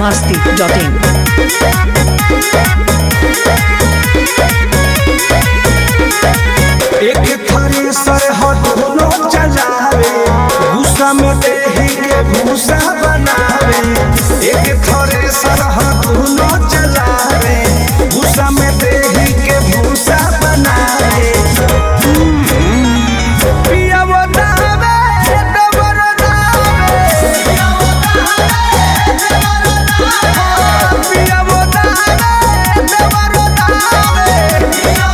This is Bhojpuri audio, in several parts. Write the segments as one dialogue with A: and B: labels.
A: masti.in.
B: एक थारी सरहद दोनों चलावे गुस्सा में देही के भूसा बनावे एक थारी सरहद दोनों चलावे गुस्सा में देही के भूसा बनावे पिया वो दावे डबर दावे पिया वो दावे डबर दावे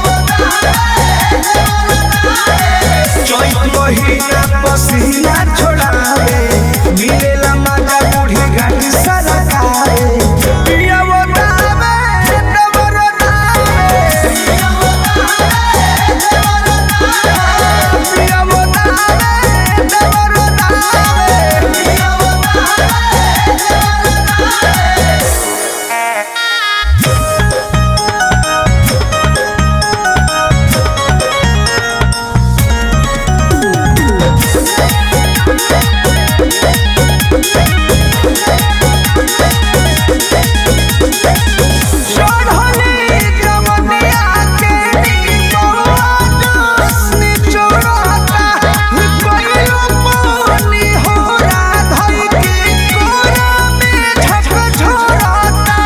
B: चैत महीना पसीना छोड़ावे मिलेला मजा बूढ़ी घाटी सरकारे पिया वो दावे डबर दावे पिया वो दावे डबर दावे चढ़ली जवनिया के निमोनी चोरता कइयो पानी होरा धई के कोरा में झक झोरता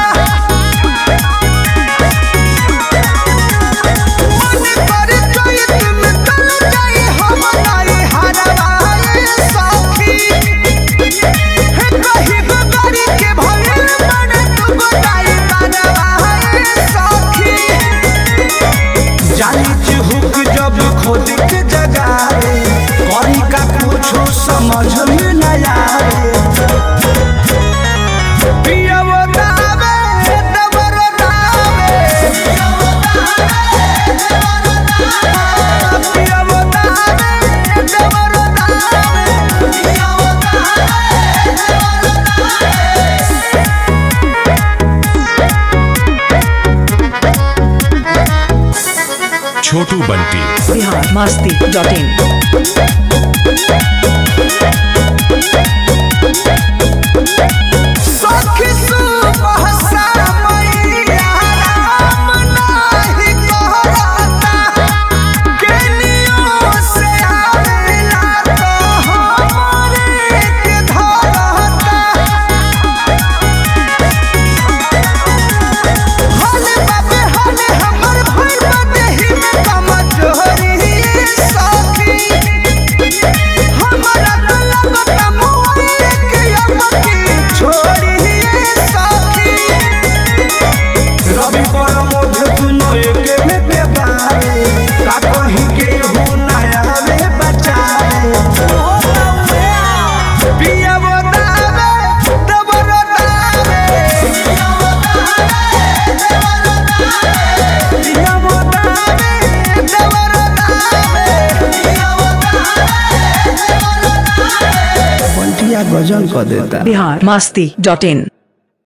B: मन कर चैत में तल जाई हम नाई हरवाए सखी हे कही बगारी के भइल मन तू गोदाई बनवाए सखी जानी चिहुक जब खोद के जगाए करी का कुछो समझ में न आए पिया वो दावे डबर दावे पिया वो दावे डबर दावे
C: छोटू बंटी
A: Bihar masti.in.
B: सखी सुबह मैया राम नाही कहता केनियो से आवेला तो हमरे के धरता हले बाबे हले हमर भइल देहि में कमजोरी सखी हमरा तो लगता मोए के अमकी छोड़ी सखी रवि पर मोध दुनो एके में बेबारे का कहीं के हो नया में बचाए पिया वो दावे दबर दावे पिया वो दावे दबर दावे बंटिया गजल कर देता
A: Bihar masti.in.